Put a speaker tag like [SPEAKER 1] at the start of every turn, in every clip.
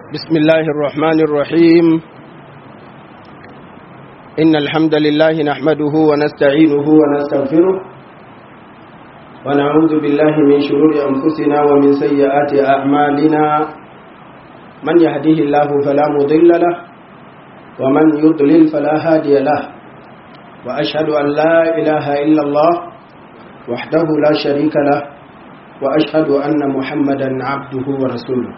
[SPEAKER 1] بسم الله الرحمن الرحيم إن الحمد لله نحمده ونستعينه ونستغفره ونعوذ بالله من شرور أنفسنا ومن سيئات أعمالنا من يهديه الله فلا مضل له ومن يضلل فلا هادي له وأشهد أن لا إله إلا الله وحده لا شريك له وأشهد أن محمدا عبده ورسوله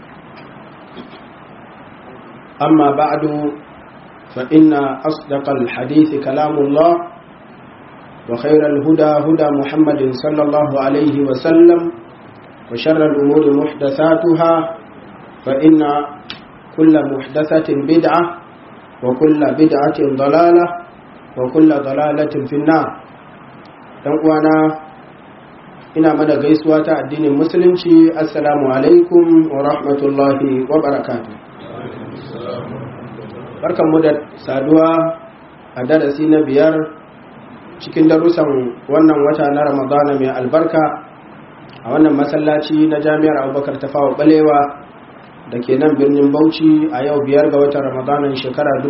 [SPEAKER 1] أما بعد فإن أصدق الحديث كلام الله وخير الهدى هدى محمد صلى الله عليه وسلم وشر الأمور محدثاتها فإن كل محدثة بدعة وكل بدعة ضلالة وكل ضلالة في النار وانا ina mana gaisuwa ta addinin musulunci assalamu alaikum wa rahmatullahi wa barakatuh barkanmu da saduwa a darasi na biyar cikin darussan wannan wata na ramadana mai albarka a wannan masallaci na jami'ar abubakar ta fawa balewa da ke nan birnin bauchi a yau biyar ga watan ramadanan shekara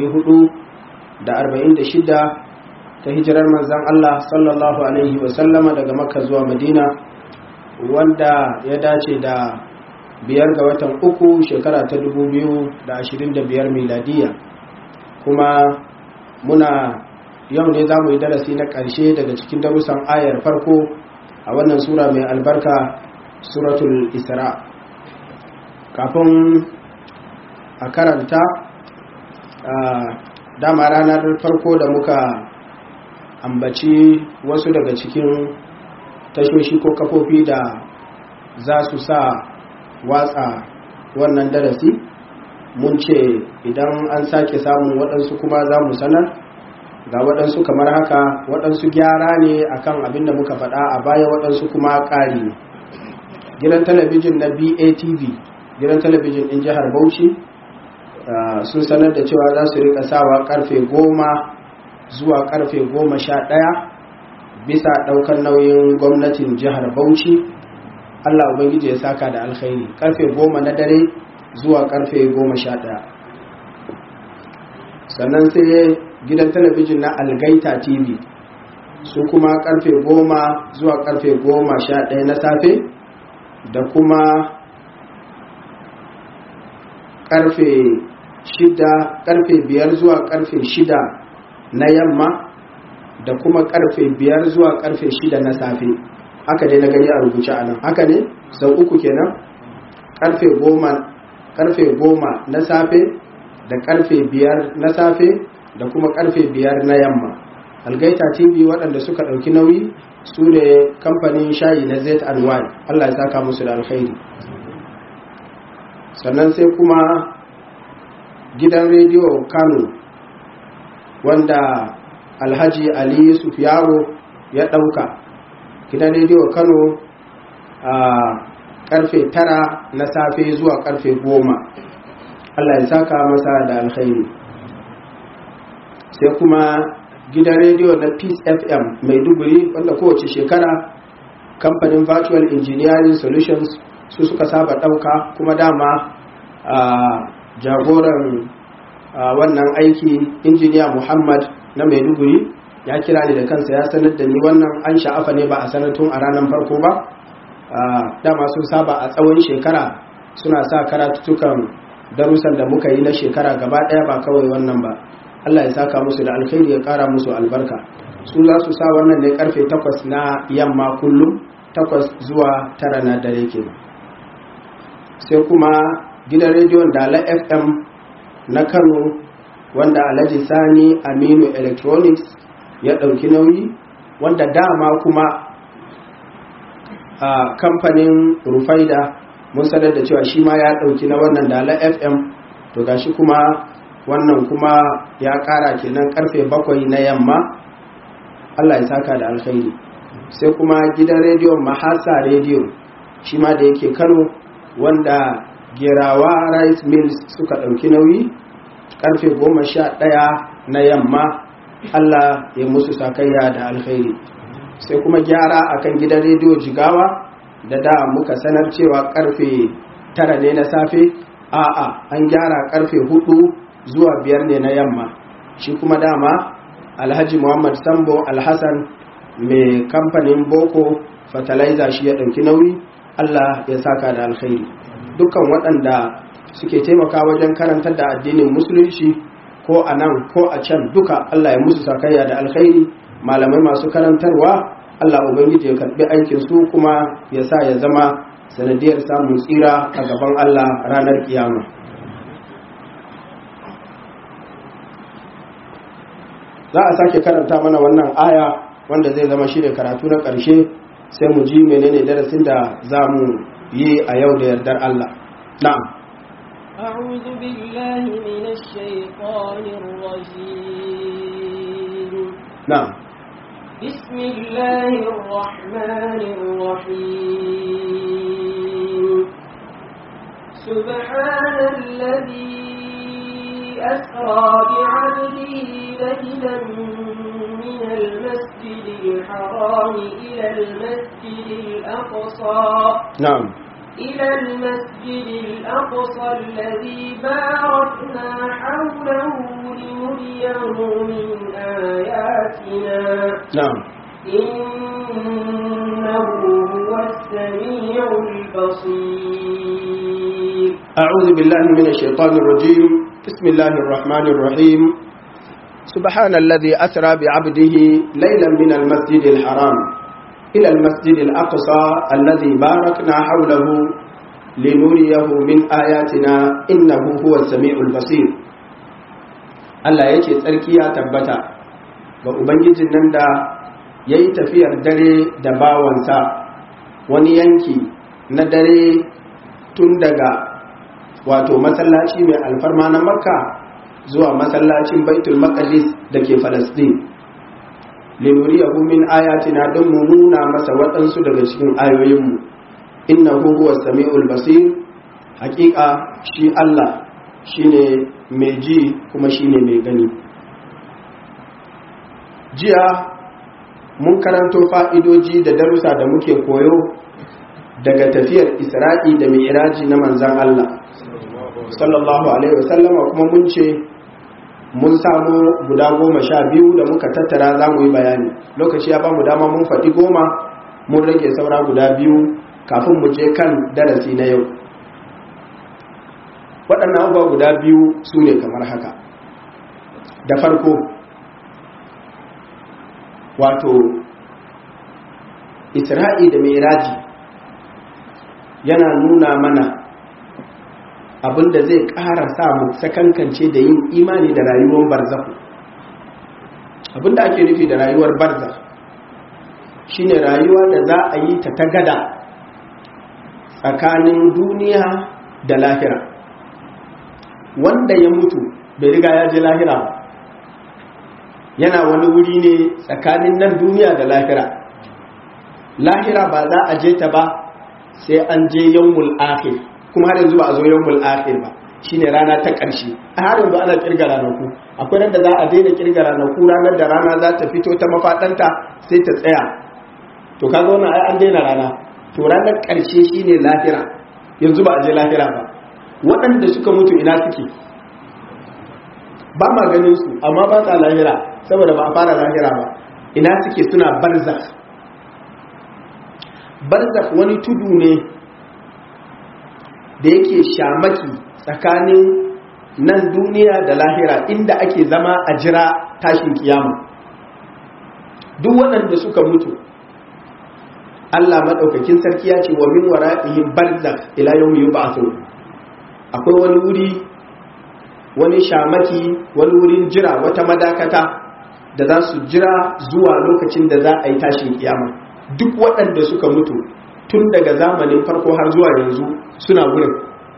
[SPEAKER 1] 446 ta hijirar manzan allah sallallahu alaihi wasallama daga makka zuwa madina wanda ya dace da biyar ga watan uku shekara ta dubu biyu da ashirin da biyar miladiya kuma muna yau ne za mu yi darasi na ƙarshe daga cikin darussan ayar farko a wannan sura mai albarka suratul isra kafin a karanta dama ranar farko da muka ambaci wasu daga cikin tashoshi ko kafofi da za su sa watsa wannan darasi mun ce idan an sake samun waɗansu kuma za mu sanar ga waɗansu kamar haka waɗansu gyara ne akan abin da muka faɗa a baya waɗansu kuma ƙari ne gidan talabijin na batv gidan talabijin ɗin jihar bauchi sun sanar da cewa za su rika sawa karfe goma zuwa karfe goma sha ɗaya bisa ɗaukar nauyin gwamnatin jihar bauchi Allah Ubangiji ya saka da alkhairi karfe goma na dare zuwa karfe goma sha ɗaya sannan sai gidan talabijin na algaita tv su kuma karfe goma zuwa karfe goma sha ɗaya na safe da kuma karfe shida karfe biyar zuwa karfe shida na yamma da kuma karfe biyar zuwa karfe shida na safe haka dai na gani a rubuce a nan haka ne sau uku kenan karfe goma karfe goma na safe da karfe biyar na safe da kuma karfe biyar na yamma algaita tv waɗanda suka ɗauki nauyi su ne kamfanin shayi na z and y allah ya saka musu da alkhairi sannan sai kuma gidan rediyo kano wanda alhaji ali sufiyaro ya ɗauka gidan rediyo kano a karfe tara na safe zuwa karfe goma allah ya saka masa da alkhairi sai kuma gidan rediyo na peace fm maiduguri wanda kowace shekara kamfanin virtual engineering solutions su suka saba ɗauka kuma dama a jagoran wannan aiki injiniya muhammad na maiduguri ya kira ni da kansa ya sanar da ni wannan an sha'afa ne ba a sanar tun a ranar farko ba dama sun saba a tsawon shekara suna sa karatutukan darussan da muka yi na shekara gaba daya ba kawai wannan ba Allah ya saka musu da alkhairi ya kara musu albarka su za su sa wannan ne karfe 8 na yamma kullum 8 zuwa 9 na dare kenan sai kuma gidan rediyon dala fm na kano wanda alhaji sani aminu electronics ya ɗauki nauyi wanda dama kuma a kamfanin rufaida mun sanar da cewa shi ma ya ɗauki na wannan dala fm to gashi kuma wannan kuma ya ƙara kenan karfe bakwai na yamma allah ya saka da alkhairi sai kuma gidan rediyon mahasa rediyo shi ma da yake kano wanda gerawa rice mills suka ɗauki nauyi karfe goma sha ɗaya na yamma Allah ya musu sakayya da alkhairi sai kuma gyara akan gidan rediyo jigawa da da muka sanar cewa karfe tara ne na safe a'a an gyara karfe hudu zuwa biyar ne na yamma shi kuma dama alhaji muhammad sambo alhassan mai kamfanin boko fertilizer shi ya ɗauki nauyi allah ya saka da alkhairi dukkan waɗanda suke taimaka wajen karantar da addinin musulunci ko a nan ko a can duka allah ya musu sakayya da alkhairi malamai masu karantarwa allah ubangiji ya karɓi aikinsu kuma ya sa ya zama sanadiyar samun tsira a gaban allah ranar kiyama za a sake karanta mana wannan aya wanda zai zama shi da karatu na ƙarshe sai mu ji menene darasin da za mu yi a yau da yardar Allah na'am
[SPEAKER 2] أعوذ بالله من الشيطان الرجيم
[SPEAKER 1] na'am
[SPEAKER 2] بسم الله الرحمن الرحيم سبحان الذي أسرى بعبده ليلا من المسجد الحرام إلى المسجد الأقصى
[SPEAKER 1] na'am
[SPEAKER 2] إلى المسجد الأقصى الذي باركنا حوله لنريه من آياتنا
[SPEAKER 1] na'am
[SPEAKER 2] إنه هو السميع البصير
[SPEAKER 1] أعوذ بالله من الشيطان الرجيم بسم الله الرحمن الرحيم سبحان الذي أسرى بعبده ليلا من المسجد الحرام إلى المسجد الأقصى الذي باركنا حوله لنريه من آياتنا إنه هو السميع البصير Allah ya ce tsarki ya tabbata ga Ubangijin nan da ya yi tafiyar dare da bawansa wani yanki na dare tun daga wato masallaci mai alfarma na makka zuwa masallacin baitul maqdis da ke falastin linuriyahu min ayatina don mu nuna masa waɗansu daga cikin ayoyinmu innahu huwa sami'ul basir hakika shi Allah shine mai ji kuma shine mai gani jiya mun karanto fa'idoji da darussa da muke koyo daga tafiyar isra'i da mi'raji na manzan Allah sallallahu alaihi wasallama kuma mun ce mun samu guda goma sha biyu da muka tattara za mu yi bayani lokaci ya ba mu dama mun faɗi goma mun rage saura guda biyu kafin mu je kan darasi na yau waɗannan abubuwa guda biyu su ne kamar haka da farko wato isra'i da miraji yana nuna mana abinda zai ƙara sa mu sakankance da yin imani da rayuwar barzahu abinda ake nufi da rayuwar barzah shine rayuwa da za a yi ta tagada tsakanin duniya da lahira wanda ya mutu bai riga ya je lahira ba yana wani wuri ne tsakanin nan duniya da lahira lahira ba za a je ta ba sai an je yawmul akhir kuma har yanzu ba a zo yawmul akhir ba shine rana ta ƙarshe a har yanzu ana kirga ranaku akwai ran da za a daina kirga ranaku ranar da rana za ta fito ta mafadanta sai ta tsaya to kaga wannan ai an daina rana to ranar ƙarshe shine lahira yanzu ba a je lahira ba waɗanda suka mutu ina suke ba ma ganin su amma ba sa lahira saboda ba a fara lahira ba ina suke suna barzakh barzakh wani tudu ne da yake shamaki tsakanin nan duniya da lahira inda ake zama a jira tashin kiyama duk waɗanda suka mutu Allah maɗaukakin sarki ya ce wa min wara'ihim barzakh ila yawmi yub'athun akwai wani wuri wani shamaki wani wurin jira wata madakata da za su jira zuwa lokacin da za a yi tashin kiyama duk waɗanda suka mutu tun daga zamanin farko har zuwa yanzu suna wurin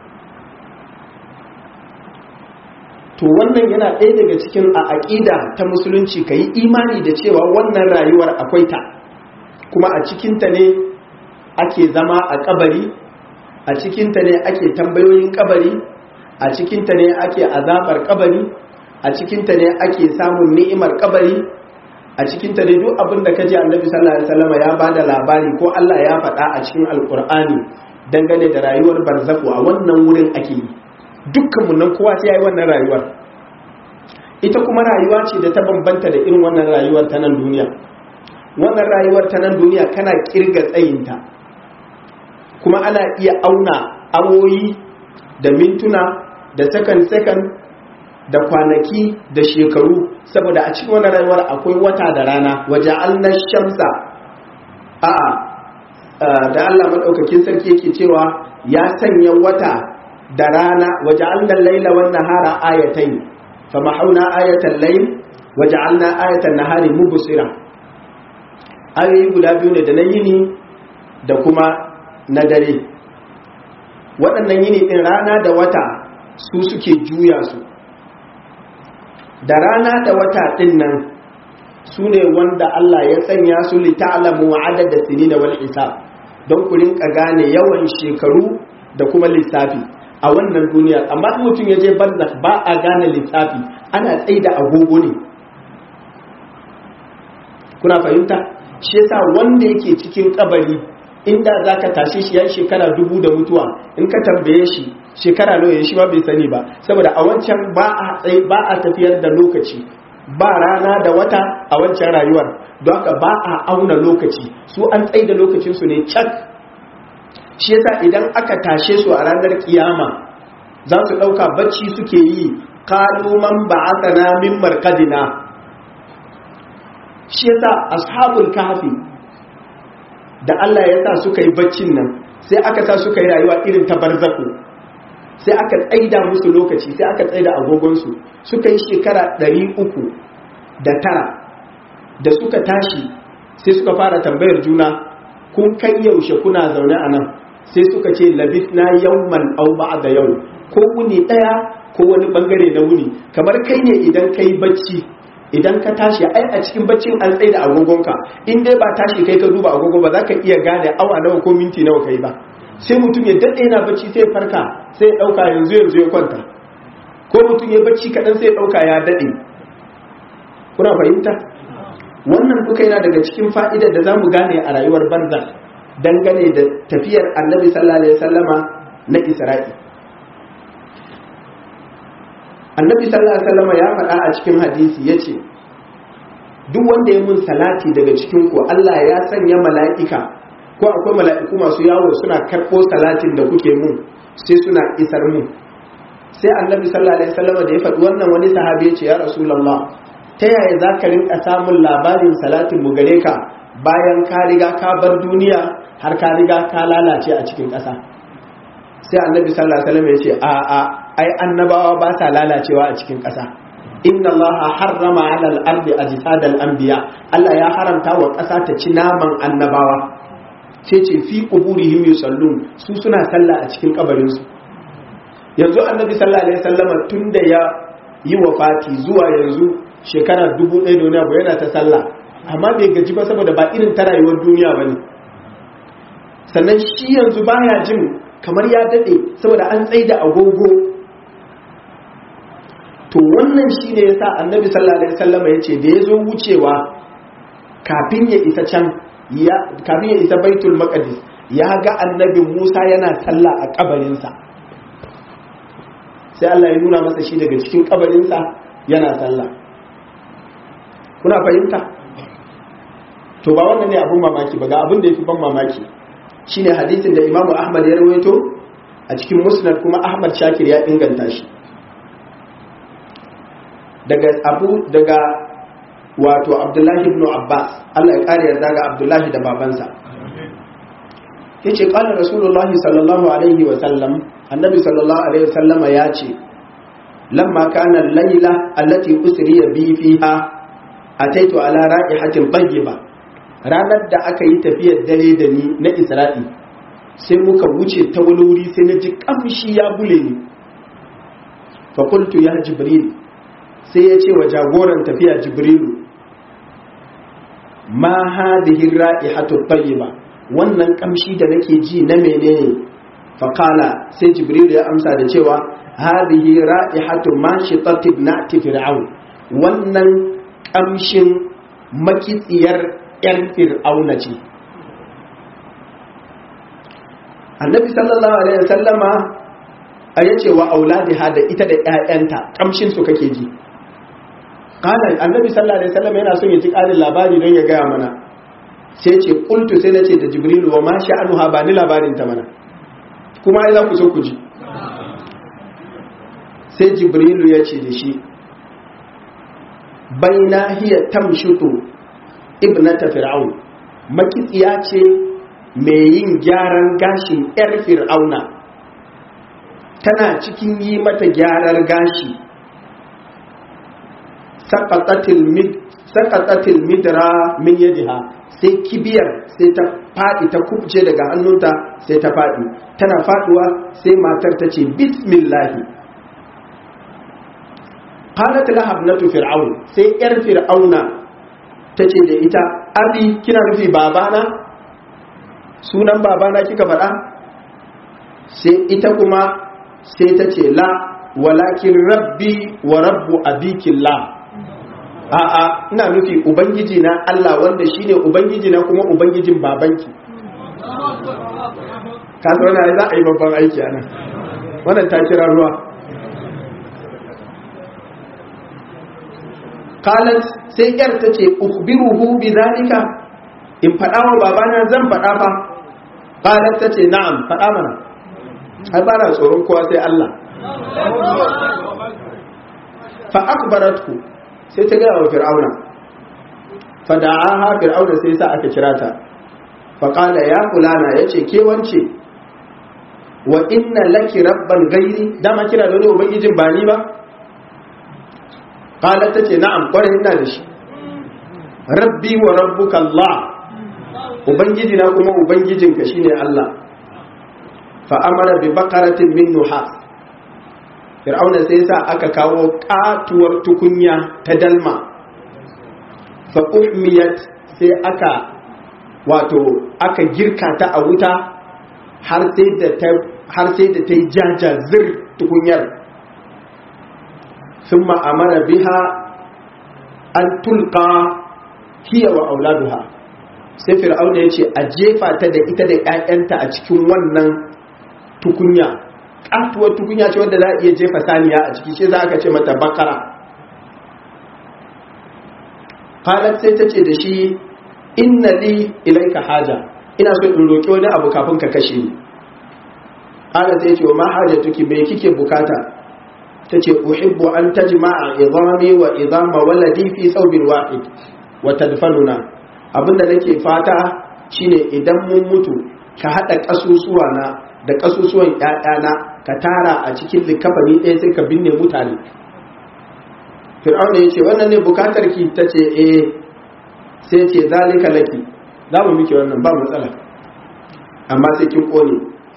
[SPEAKER 1] to wannan yana ɗaya daga cikin a aƙida ta musulunci ka yi imani da cewa wannan rayuwar akwai ta kuma a cikinta ne ake zama a kabari a cikinta ne ake tambayoyin kabari a cikinta ne ake azabar kabari a cikinta ne ake samun ni'imar kabari a cikinta ne duk abin da kaji annabi sallallahu alaihi wasallam ya bada labari ko Allah ya faɗa a cikin alkur'ani dangane da rayuwar barzaku a wannan wurin ake yi dukkanmu nan kowa sai ya yi wannan rayuwar ita kuma rayuwa ce da ta bambanta da irin wannan rayuwar ta nan duniya wannan rayuwar ta nan duniya kana kirga tsayinta kuma ana iya auna awoyi da mintuna da sakan-sakan da kwanaki da shekaru saboda a cikin wannan rayuwar akwai wata da rana waje alnar shamsa a'a da Allah maɗaukakin sarki yake cewa ya sanya wata da rana waje alnar laila wannan hara ayatai fa mahauna ayatan lail waje alnar ayatan nahari mubusira ayoyi guda biyu ne da na yini da kuma na dare waɗannan yini ɗin rana da wata su suke juya su da rana da wata ɗin nan su ne wanda Allah ya sanya su li ta'lamu adada sinina wal hisab don ku rinka gane yawan shekaru da kuma lissafi a wannan duniya amma in mutum ya je barzakh ba a gane lissafi ana tsaida agogo ne kuna fahimta shi yasa wanda yake cikin kabari inda zaka tashe shi ya shekara dubu da mutuwa in ka tambaye shi shekara nawa ya shi ba bai sani ba saboda a wancan ba a tsaye ba a tafiyar da lokaci ba rana da wata a wancan rayuwar don haka ba a auna lokaci su an tsaye da lokacin su ne cak shi yasa idan aka tashe su a ranar kiyama za su dauka bacci suke yi qalu man ba'athana min marqadina shi yasa ashabul kahfi da Allah ya sa suka yi baccin nan sai aka sa suka yi rayuwa irin ta barzaku sai aka tsaida musu lokaci sai aka tsaida agogonsu suka yi shekara ɗari uku da tara da suka tashi sai suka fara tambayar juna kun kai yaushe kuna zaune a nan sai suka ce labis na yawman au da yau ko wuni ɗaya ko wani bangare na wuni kamar kai ne idan kai bacci idan ka tashi ai a cikin baccin an tsaida agogonka in dai ba tashi kai ka duba agogo ba za ka iya gane awa nawa ko minti nawa kai ba sai mutum ya daɗe yana bacci sai farka sai ya ɗauka yanzu yanzu ya kwanta ko mutum ya bacci kaɗan sai ya ɗauka ya daɗe kuna fahimta wannan duka yana daga cikin fa'idar da za mu gane a rayuwar banza dangane da tafiyar annabi sallallahu alaihi wasallama na isra'i annabi sallallahu alaihi wasallama ya faɗa a cikin hadisi ya ce duk wanda ya mun salati daga cikin ku Allah ya sanya mala'ika ko akwai mala'iku masu yawo suna karɓo salatin da kuke mun sai suna isar mun sai annabi sallallahu alaihi wasallam da ya faɗi wannan wani sahabi ya ce ya rasulullah ta yaya za ka rinka samun labarin salatin mu gare ka bayan ka riga ka bar duniya har ka riga ka lalace a cikin ƙasa sai annabi sallallahu alaihi wasallam ya ce a a ai annabawa ba sa lalacewa a cikin ƙasa inna allaha harrama ala al-ardi ajsad al-anbiya Allah ya haramta wa ƙasa ta ci naman annabawa sai ce fi quburihim yusallun su suna sallah a cikin kabarin su yanzu annabi sallallahu alaihi wasallama tunda ya yi wafati zuwa yanzu shekara dubu ɗaya da wani abu yana ta sallah amma bai gaji ba saboda ba irin ta rayuwar duniya bane sannan shi yanzu baya jin kamar ya dade saboda an tsaida agogo to wannan shi ne ya sa annabi sallallahu alaihi wasallama ya ce da ya zo wucewa kafin ya isa can kafin ya isa baitul maqdis ya ga annabi musa yana sallah a kabarinsa sai allah ya nuna masa shi daga cikin kabarinsa yana sallah kuna fahimta to ba wannan ne abun mamaki ba ga abin da ya fi ban mamaki shine hadisin da imamu ahmad ya rawaito a cikin musnad kuma ahmad shakir ya inganta shi daga abu daga wato abdullahi ibn abbas allah ya kare yarda ga abdullahi da babansa ya ce ƙwanar rasulullahi sallallahu alaihi wasallam annabi sallallahu alaihi wasallama ya ce lamma kana laila allati usriya bi fiha ataitu ala ra'ihatin tayyiba ranar da aka yi tafiyar dare da ni na isra'i sai muka wuce ta wani wuri sai na ji kamshi ya bule ni fa qultu ya jibril sai ya ce wa jagoran tafiya jibrilu ma hadhihi ra'ihatu tayyiba wannan kamshi da nake ji na menene faqala sai jibrilu ya amsa da cewa hadhihi ra'ihatu mashitatin na'ti fir'aun wannan kamshin makitsiyar yan fir'auna ce annabi sallallahu alaihi wasallama a yace wa auladiha da ita da ƴaƴanta kamshin su kake ji qala annabi sallallahu alaihi wasallam yana son ya ji ƙarin labari don ya gaya mana sai ce qultu sai nace da jibril wa ma sha'anuha ba ni labarin ta mana kuma ai za ku so ku ji sai jibrilu ya ce da shi baina hiya tamshutu ibnata fir'aun makitsiya ce mai yin gyaran gashin yar fir'auna tana cikin yi mata gyarar gashi sakatatil midra min yadiha sai kibiyar sai ta faɗi ta kubce daga hannunta sai ta faɗi tana faɗuwa sai matar ta ce bismillahi qalat laha ibnatu fir'aun sai yar fir'auna tace da ita abi kina nufi babana sunan babana kika faɗa sai ita kuma sai ta ce la walakin rabbi wa rabbu abikillah a'a ina nufi ubangiji na Allah wanda shine ubangiji na kuma ubangijin babanki ka zauna za a yi babban aiki anan wannan ta kira ruwa qalat sai yar ta ce ukhbiruhu bidhalika in fada wa babana zan fada fa qalat ta ce na'am fada mana ai ba na tsoron kowa sai Allah fa akbaratku sai ta gaya wa fir'auna fa da'aha fir'auna sai sa aka kira ta fa qala ya fulana yace ke wance wa inna laki rabban gairi dama kira da wani ubangijin ba ni ba qalat tace na'am kwarai ina da shi rabbi wa rabbuka Allah ubangiji na kuma ubangijinka shine Allah fa amara bi baqaratin min nuhas fir'auna sai sa aka kawo katuwar tukunya ta dalma fa uhmiyat sai aka wato aka girka ta a wuta har sai da ta har sai da ta yi jajazir tukunyar ثم أمر بها أن تلقى هي وأولادها sai fir'auna ya ce a jefa ta da ita da 'ya'yanta a cikin wannan tukunya ƙatuwar tukunya ce wadda za a iya jefa saniya a ciki ce za ka ce mata bakara halar sai ta ce da shi inna li ilaika haja ina so in roƙi wani abu kafin ka kashe ni halar sai ce wa ma haja tuki bai kike bukata ta ce uhibbu an tajma'a idami wa idama waladi fi thawbin wahid wa tadfanuna abinda nake fata shine idan mun mutu ka hada kasusuwa na da kasusuwan ƴaƴana ka tara a cikin likafani ɗaya sai ka binne mutane fir'auna ya ce wannan ne bukatar ki ta ce eh sai ce zalika laki za mu miki wannan ba matsala amma sai kin kone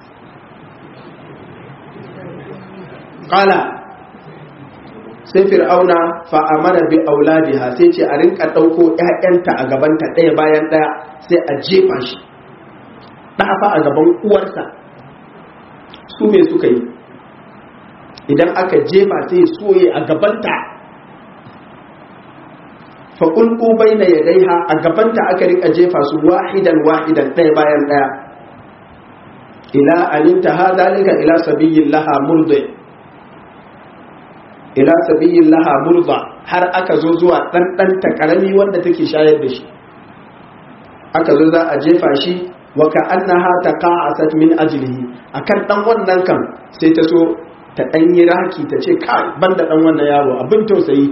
[SPEAKER 1] qala sai fir'auna fa'amara bi auladiha sai ce a rinka ɗauko ‘ya'yanta a gabanta ɗaya bayan ɗaya sai a jefa shi ɗafa a gaban uwarsa su me suka yi idan aka jefa sai soye a gabanta faƙulƙu bai na yadaiha a gabanta aka rika jefa su wahidan wahidan ɗaya bayan ɗaya ila aninta ha zalika ila sabiyin laha murdi ila sabiyin laha murza har aka zo zuwa ɗanɗanta ƙarami wanda take shayar da shi aka zo za a jefa shi wa ka annaha taqa'asat min ajlihi akan dan wannan kan sai ta so ta dan yi raki ta ce kai banda dan wannan yaro abin tausayi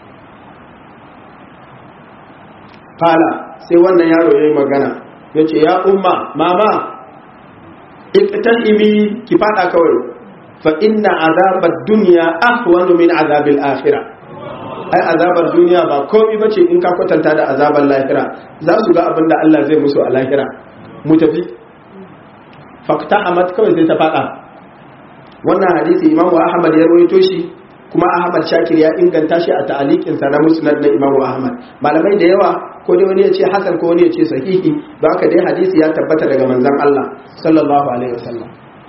[SPEAKER 1] fala sai wannan yaro yayi magana yace ya umma mama iqtahimi ki fada kawai fa inna azabar duniya ahwanu min azabil akhirah ai azabar duniya ba komai bace in ka kwatanta da azabar lahira za su ga abin da Allah zai musu a lahira mu tafi fakta amat kawai sai ta fada wannan hadisi Imam Ahmad ya rawaito shi kuma Ahmad Shakir ya inganta shi a ta'aliqin sa na Musnad na Imam Ahmad malamai da yawa ko dai wani ya ce hasan ko wani ya ce sahihi don haka dai hadisi ya tabbata daga manzon Allah sallallahu alaihi wasallam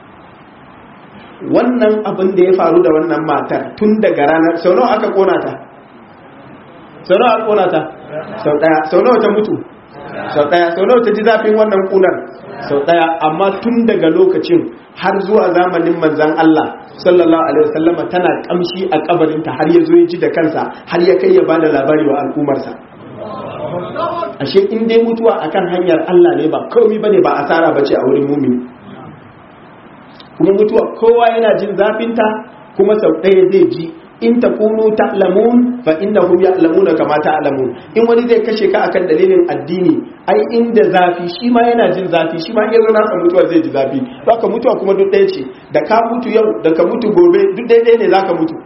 [SPEAKER 1] wannan abin da ya faru da wannan matar tun daga ranar sau nawa aka kona ta sau nawa aka kona ta sau daya sau nawa ta mutu sau daya sau nawa ta ji zafin wannan kunar sau daya amma tun daga lokacin har zuwa zamanin manzan Allah sallallahu alaihi wasallama tana kamshi a kabarinta har ya zo ya ji da kansa har ya kai ya bada labari wa al'umarsa ashe in dai mutuwa akan hanyar Allah ne ba komai bane ba asara bace a wurin mumini kuma mutuwa kowa yana jin zafinta kuma sau ɗaya zai ji in takunu ta'lamun fa innahum ya'lamuna kama ta'lamun in wani zai kashe ka akan dalilin addini ai inda zafi shi ma yana jin zafi shi ma in yazo nasa mutuwa zai ji zafi haka mutuwa kuma duk ɗaya ce da ka mutu yau da ka mutu gobe duk ɗaya ne zaka mutu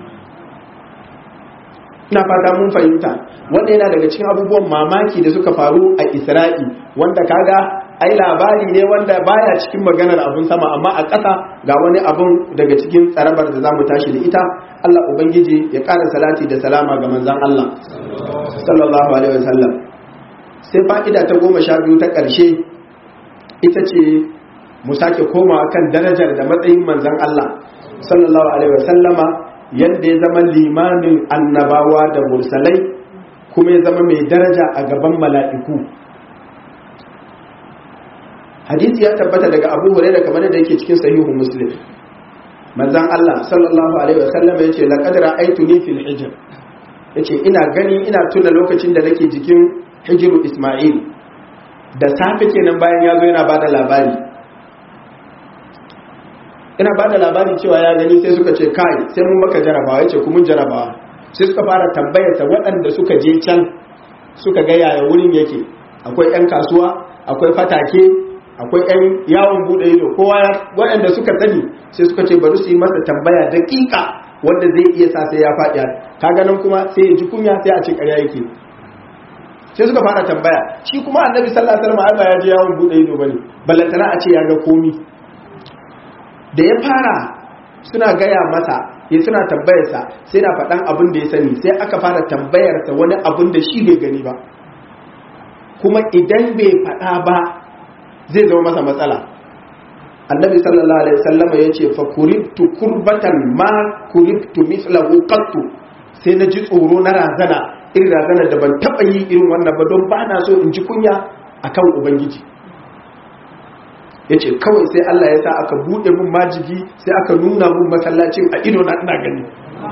[SPEAKER 1] ina fata mun fahimta wanda yana daga cikin abubuwan mamaki da suka faru a Isra'i wanda kaga ai labari ne wanda baya cikin maganar abun sama amma a ƙasa ga wani abun daga cikin tsarabar da zamu tashi da ita Allah ubangiji ya ƙara salati da salama ga manzon Allah sallallahu alaihi wasallam sai fa'ida ta goma sha biyu ta ƙarshe ita ce mu sake komawa kan darajar da matsayin manzon Allah sallallahu alaihi wasallama yadda ya zama limamin annabawa da mursalai kuma ya zama mai daraja a gaban mala'iku hadisi ya tabbata daga abu hurairah kamar da yake cikin sahihu muslim manzon Allah sallallahu alaihi wasallam yace laqad ra'aytuni fil hijr yace ina gani ina tuna lokacin da nake jikin hijiru isma'il da safe kenan bayan ya zo yana bada labari ina bada labari cewa ya gani sai suka ce kai sai mun maka jarabawa yace ku mun jarabawa sai suka fara tambayarsa waɗanda suka je can suka ga yaya wurin yake akwai 'yan kasuwa akwai fatake akwai 'yan yawon bude ido kowa waɗanda suka sani sai suka ce bari su yi masa tambaya daƙiƙa wanda zai iya sa sai ya faɗi kaga nan kuma sai ya ji kunya sai a ce ƙarya yake sai suka fara tambaya shi kuma annabi sallallahu alaihi wasallam Allah ya je yawon bude ido bane ballantana a ce ya ga komi da ya fara suna gaya masa ya suna tambayarsa sai na faɗan abin da ya sani sai aka fara tambayarsa wani abin da shi bai gani ba kuma idan bai faɗa ba zai zama masa matsala annabi sallallahu alaihi wasallama ya ce fa kuribtu kurbatan ma kuribtu mislahu qattu sai na ji tsoro na razana irin razana da ban taɓa yi irin wannan ba don ba na so in ji kunya akan ubangiji ya ce kawai sai Allah ya sa aka buɗe mun majigi sai aka nuna mun masallacin a ido na ina gani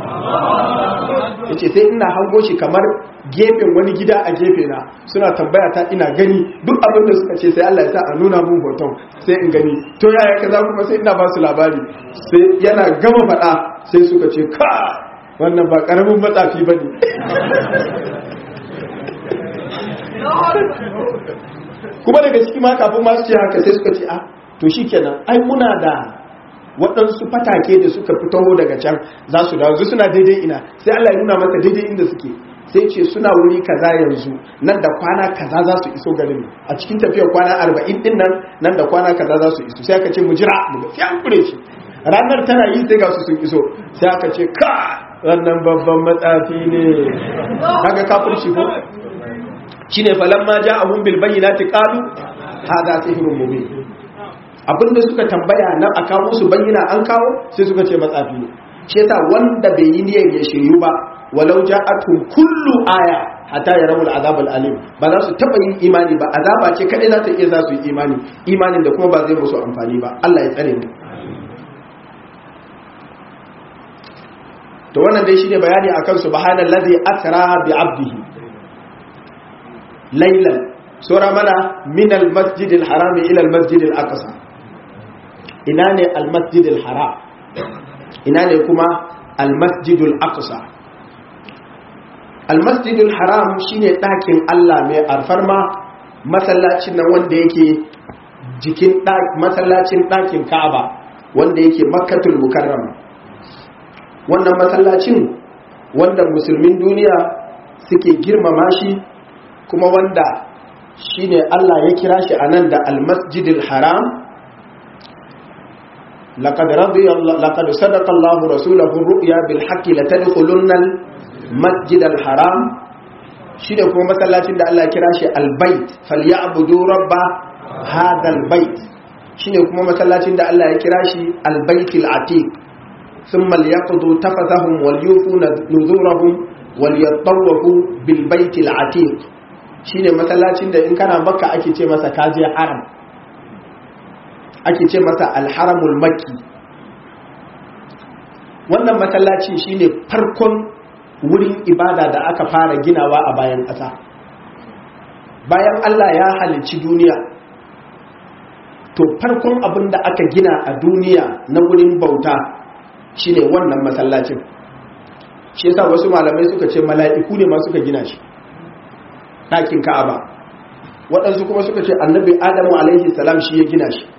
[SPEAKER 1] ya ce sai ina hango shi kamar gefen wani gida a gefe na suna tambaya ta ina gani duk abin da suka ce sai Allah ya sa a nuna mun hoton sai in gani to yaya ka za kuma sai ina ba su labari sai yana gama faɗa sai suka ce ka wannan ba ƙaramin matsafi ba ne kuma daga ciki ma kafin masu ce haka sai suka ce a to shi kenan ai muna da waɗansu fatake da suka fito daga can za su dawo suna daidai ina sai Allah ya nuna masa daidai inda suke sai ce suna wuri kaza yanzu nan da kwana kaza za su iso garin a cikin tafiyar kwana arba'in din nan nan da kwana kaza za su iso sai aka ce mu jira mu ga sai an kure shi ranar tana yi sai ga su sun iso sai aka ce ka wannan babban matsafi ne kaga kafirci ko shine falamma ja'ahum bil bayyinati qalu hadha sihrun mubin abinda suka tambaya nan a kawo su bayyana an kawo sai suka ce matsafi ne shi yasa wanda bai yi niyyar ya shiryu ba walau ja'atuhum kullu aya hatta yarawu al'azab al'alim ba za su taba yin imani ba azaba ce kadai za ta iya za su yi imani imanin da kuma ba zai musu amfani ba Allah ya tsare mu to wannan dai shine bayani akan subhanallazi asra bi 'abdihi laylan sura mana min al-masjid al-haram ila al-masjid al-aqsa ina ne al-masjid al-haram ina ne kuma al-masjid al-aqsa al-masjid al-haram shine dakin Allah mai alfarma masallacin nan wanda yake jikin masallacin dakin Ka'aba wanda yake Makkatul Mukarrama wannan masallacin wanda musulmin duniya suke girmama shi kuma wanda shine Allah ya kira shi anan da al-masjidil haram laqad radiya laqad sadaqa Allahu rasulahu ru'ya bil haqqi latadkhulunna al-masjidal haram shine kuma masallacin da Allah ya kira shi al-bait falyabudu rabba hadha al-bait shine kuma masallacin da Allah ya kira shi al-baitil atiq ثم ليقضوا تفثهم وليوفوا نذورهم وليطوفوا بالبيت العتيق shine masallacin da in kana makka ake ce masa kaje haram ake ce masa alharamul makki wannan masallacin shine farkon wurin ibada da aka fara ginawa a bayan ƙasa bayan Allah ya halicci duniya to farkon abin da aka gina a duniya na wurin bauta shine wannan masallacin shi yasa wasu malamai suka ce mala'iku ne ma suka gina shi ɗakin ka'aba waɗansu kuma suka ce annabi adamu alaihi salam shi ya gina shi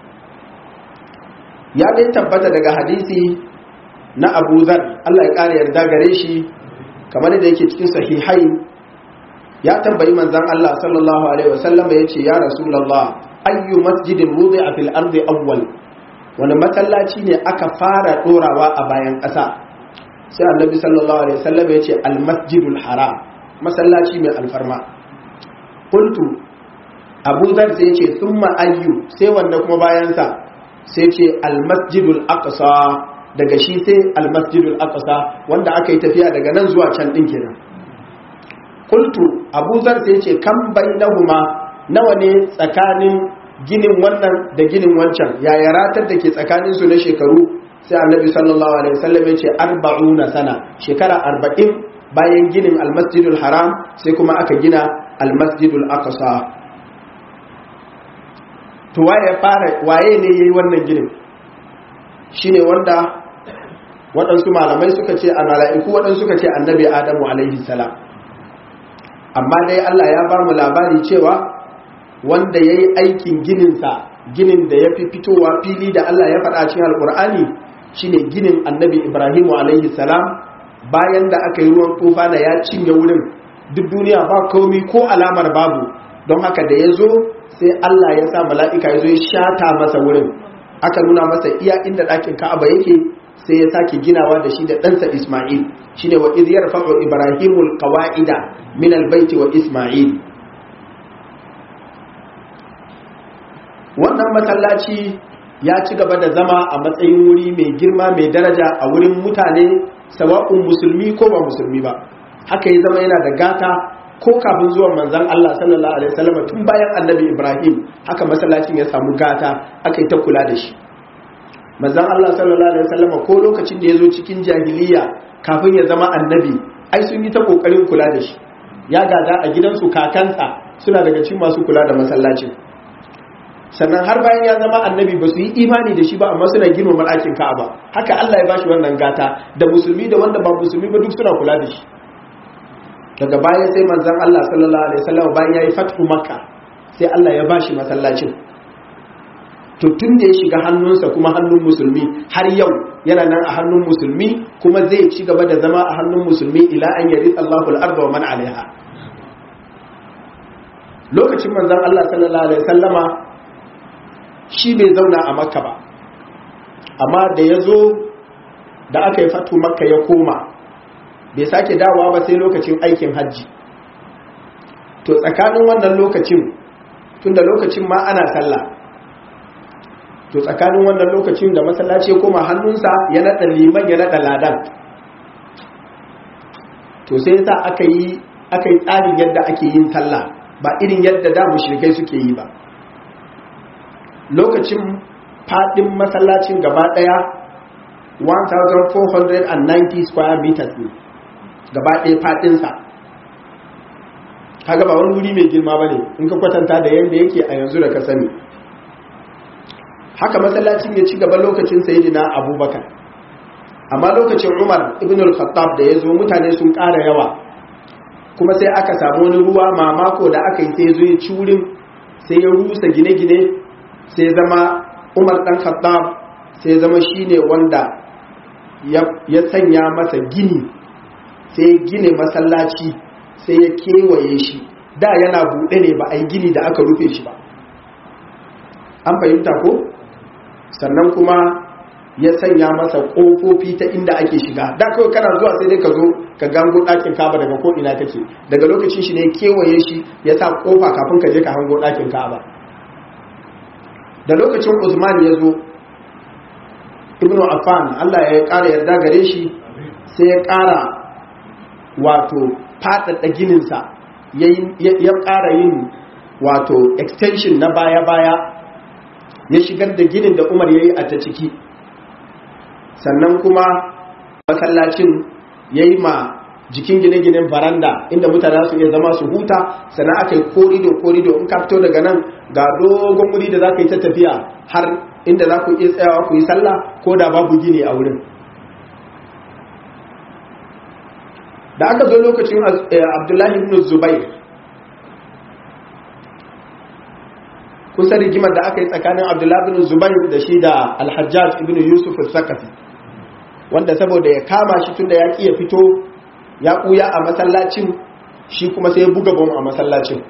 [SPEAKER 1] ya dai tabbata daga hadisi na abu zar Allah ya ƙara yarda gare shi kamar da yake cikin sahihai ya tambayi manzan Allah sallallahu alaihi wasallam ya ce ya rasulullah ayyu masjidin wudi'a fil ardi awwal wani masallaci ne aka fara dorawa a bayan ƙasa sai annabi sallallahu alaihi wasallam ya ce al masjidul haram masallaci mai alfarma qultu abu zar sai ya ce thumma ayyu sai wanda kuma bayan sa sai ce al masjidul aqsa daga shi sai al masjidul aqsa wanda aka yi tafiya daga nan zuwa can din kenan qultu abu zar sai ya ce kam bainahuma nawa ne tsakanin ginin wannan da ginin wancan yaya ratar da ke tsakanin su na shekaru sai annabi sallallahu alaihi wasallam ya ce arba'una sana shekara arba'in bayan ginin almasjidul haram sai kuma aka gina almasjidul aqsa to waye fara waye ne yayi wannan ginin shine wanda waɗansu malamai suka ce a mala'iku waɗansu suka ce annabi adamu alaihi salam amma dai Allah ya ba mu labari cewa wanda ya yi aikin gininsa ginin da ya fi fitowa fili da Allah ya faɗa cikin alƙur'ani shine ginin annabi ibrahimu alaihi salam bayan da aka yi ruwan tufa na ya cinye wurin duk duniya ba komi ko alamar babu don haka da ya zo sai Allah ya sa mala'ika ya zo ya shata masa wurin aka nuna masa iya inda ɗakin ka'aba yake sai ya sake ginawa da shi da ɗansa isma'il shine wa idiyar faɗo ibrahimul qawa'ida min albaiti wa isma'il wannan masallaci ya ci gaba da zama a matsayin wuri mai girma mai daraja a wurin mutane sawa'un musulmi ko ba musulmi ba haka ya zama yana da gata ko kafin zuwan manzon Allah sallallahu alaihi wasallam tun bayan annabi Ibrahim haka masallacin ya samu gata aka yi ta kula da shi manzon Allah sallallahu alaihi wasallam ko lokacin da ya zo cikin jahiliya kafin ya zama annabi ai sun yi ta kokarin kula da shi ya gada a gidansu kakansa suna daga cikin masu kula da masallacin sannan har bayan ya zama annabi ba su yi imani da shi ba amma suna girmama ɗakin ka'aba haka Allah ya bashi wannan gata da musulmi da wanda ba musulmi ba duk suna kula da shi daga baya sai manzon Allah sallallahu alaihi wasallam bayan yayi fathu makka sai Allah ya bashi masallacin to tun da ya shiga hannunsa kuma hannun musulmi har yau yana nan a hannun musulmi kuma zai ci gaba da zama a hannun musulmi ila an yari Allahu al-arda wa man alaiha lokacin manzon Allah sallallahu alaihi wasallama shi bai zauna a makka ba amma da ya zo da aka yi fatu makka ya koma bai sake dawowa ba sai lokacin aikin hajji to tsakanin wannan lokacin tun da lokacin ma ana sallah to tsakanin wannan lokacin da masallaci ya koma hannunsa ya naɗa liman ya naɗa ladan to sai sa aka yi aka yi tsarin yadda ake yin sallah ba irin yadda da mushrikai suke yi ba lokacin fadin masallacin gaba daya 1490 square meters ne gaba daya fadinsa kaga ba wani wuri mai girma ba ne in ka kwatanta da yadda yake a yanzu da ka sani haka masallacin ya ci gaba lokacin sayidina abubakar amma lokacin umar ibn al-khattab da ya zo mutane sun ƙara yawa kuma sai aka samu wani ruwa mamako da aka yi sai zo ya ci wurin sai ya rusa gine-gine sai zama umar dan khattab sai zama shine wanda ya sanya masa gini sai gine masallaci sai ya kewaye shi da yana buɗe ne ba a yi gini da aka rufe shi ba an fahimta ko sannan kuma ya sanya masa ƙofofi ta inda ake shiga da kawai kana zuwa sai dai ka zo ka gango ɗakin kaba daga ko ina take daga lokacin shi ne kewaye shi ya sa ƙofa kafin ka je ka hango ɗakin kaba da lokacin Usman ya zo Ibn Affan Allah ya ƙara yarda gare shi sai ya ƙara wato faɗaɗa gininsa ya ƙara yin wato extension na baya-baya ya shigar da ginin da Umar ya yi a ta ciki sannan kuma masallacin ya yi ma jikin gine-ginen baranda inda mutane su iya zama su huta sannan aka yi korido korido in ka fito daga nan ga dogon wuri da za ka yi ta tafiya har inda za ku iya tsayawa ku yi sallah ko da babu gini a wurin da aka zo lokacin abdullahi ibn zubair kusa rigimar da aka yi tsakanin abdullahi ibn zubair da shi da alhajjaj ibn yusuf al-sakafi wanda saboda ya kama shi tunda ya ƙi ya fito ya ɓuya a masallacin shi kuma sai ya buga bom a masallacin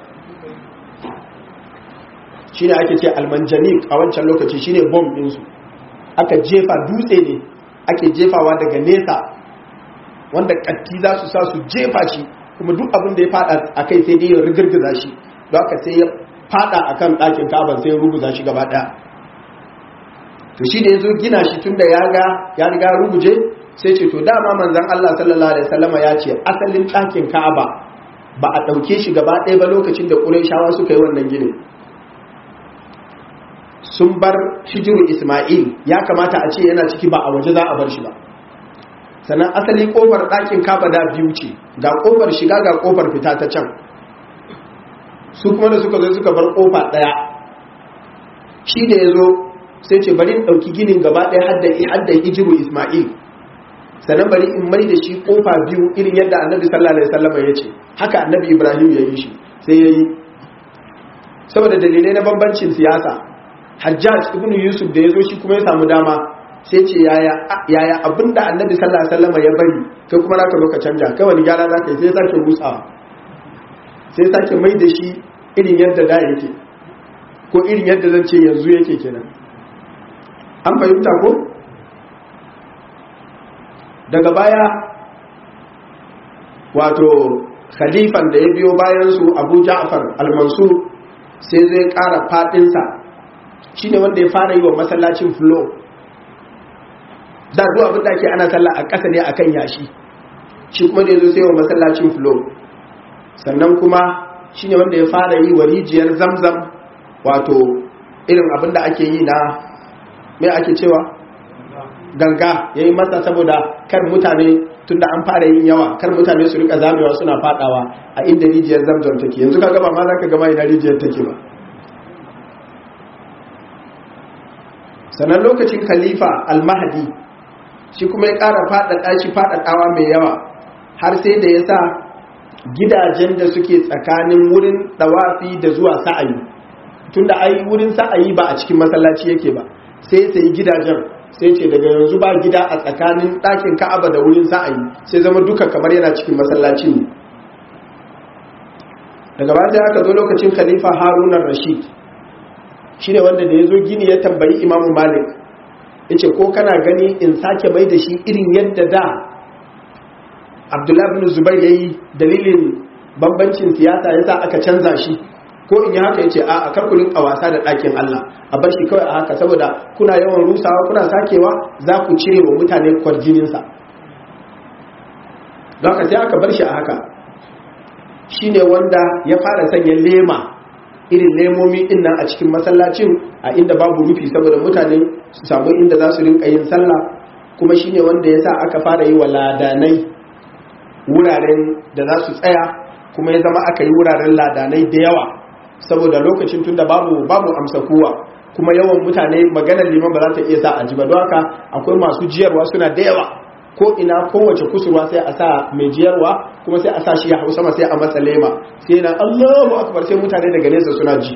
[SPEAKER 1] shi ne ake ce almanjanik a wancan lokaci shi ne bom ɗinsu aka jefa dutse ne ake jefawa daga nesa wanda ƙatti za su sa su jefa shi kuma duk abin da ya fada a kai sai dai ya rigirgiza shi don haka sai ya fada a kan ɗakin kaban sai ya ruguza shi gaba ɗaya to shi da ya zo gina shi tun da ya ga ya riga ruguje sai ce to dama manzan Allah sallallahu alaihi wasallama ya ce asalin ɗakin Ka'aba ba a ɗauke shi gaba ɗaya ba lokacin da Qurayshawa suka yi wannan ginin sun bar hijiru Isma'il ya kamata a ce yana ciki ba a waje za a bar shi ba sannan asali kofar ɗakin Ka'aba da biyu ce ga kofar shiga ga kofar fita ta can su kuma da suka zo suka bar kofa ɗaya shi da ya zo sai ce bari in ɗauki ginin gaba ɗaya hadda hijiru Isma'il sannan bari in mai da shi kofa biyu irin yadda annabi sallallahu alaihi wasallam ya ce haka annabi ibrahim ya yi shi sai ya yi saboda dalilai na bambancin siyasa hajjaj ibn yusuf da ya zo shi kuma ya samu dama sai ce yaya yaya abinda annabi sallallahu alaihi wasallam ya bari kai kuma zaka zo ka canja kai wani gyara zaka yi sai sake rusawa sai sake mai da shi irin yadda da yake ko irin yadda zan ce yanzu yake kenan an fahimta ko daga baya wato khalifan da ya biyo bayansu abu ja'far al-mansur sai zai ƙara faɗinsa shi ne wanda ya fara yi wa masallacin flo da zuwa abin da ke ana sallah a ƙasa ne akan yashi shi kuma da ya zo sai wa masallacin flo sannan kuma shi ne wanda ya fara yi wa rijiyar zamzam wato irin abin da ake yi na mai ake cewa ganga ya yi masa saboda kar mutane tunda an fara yin yawa kar mutane su rika zamewa suna fadawa a inda rijiyar zamzam take yanzu ka gaba ma za ka gama ina rijiyar take ba sannan lokacin khalifa almahadi shi kuma ya ƙara faɗaɗa shi faɗaɗawa mai yawa har sai da ya sa gidajen da suke tsakanin wurin ɗawafi da zuwa sa'ayi tunda ai wurin sa'ayi ba a cikin masallaci yake ba sai sai gidajen sai ce daga yanzu ba gida a tsakanin ɗakin ka'aba da wurin sa'ayi sai zama duka kamar yana cikin masallacin ne daga ba sai aka zo lokacin khalifa harunan rashid shi ne wanda da ya zo gini ya tambayi imamu malik ya ce ko kana gani in sake mai da shi irin yadda da abdullahi bin zubair ya yi dalilin bambancin siyasa ya sa aka canza shi ko in yi haka ya ce a karkulin a wasa da ɗakin Allah a bar shi kawai a haka saboda kuna yawan rusawa kuna sakewa za ku cire wa mutane kwarjininsa don haka sai aka bar shi a haka shi ne wanda ya fara sanya lema irin lemomi din nan a cikin masallacin a inda babu rufi saboda mutane su samu inda za su rinka yin sallah kuma shi ne wanda ya sa aka fara yi wa ladanai wuraren da za su tsaya kuma ya zama aka yi wuraren ladanai da yawa saboda lokacin tunda babu babu amsa kowa kuma yawan mutane maganar liman ba za ta iya sa a ji ba don haka akwai masu jiyarwa suna da yawa ko ina kowace kusurwa sai a sa mai jiyarwa kuma sai a sa shi ya hau sama sai a masa lema sai yana Allahu akbar sai mutane daga nesa suna ji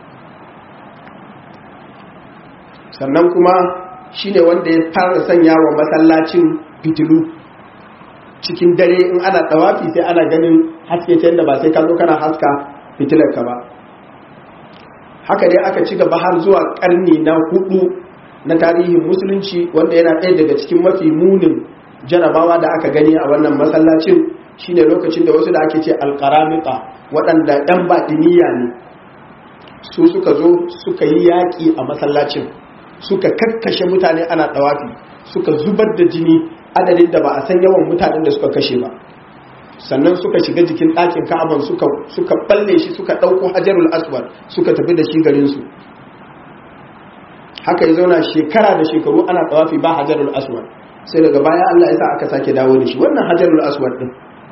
[SPEAKER 1] sannan kuma shine wanda ya fara sanya wa masallacin fitilu cikin dare in ana tsawafi sai ana ganin haske ta yadda ba sai ka zo kana haska fitilar ka ba haka dai aka ci gaba har zuwa karni na hudu na tarihin musulunci wanda yana ɗaya daga cikin mafi munin jarabawa da aka gani a wannan masallacin shine lokacin da wasu da ake ce alkaramika waɗanda ɗan baɗiniya ne su suka zo suka yi yaƙi a masallacin suka kakkashe mutane ana ɗawafi suka zubar da jini adadin da ba a san yawan mutanen da suka kashe ba sannan suka shiga jikin ɗakin ka'aban suka suka balle shi suka ɗauko hajarul aswad suka tafi da shi garinsu haka ya zauna shekara da shekaru ana tsawafi ba hajarul aswad sai daga baya Allah ya sa aka sake dawo da shi wannan hajarul aswad din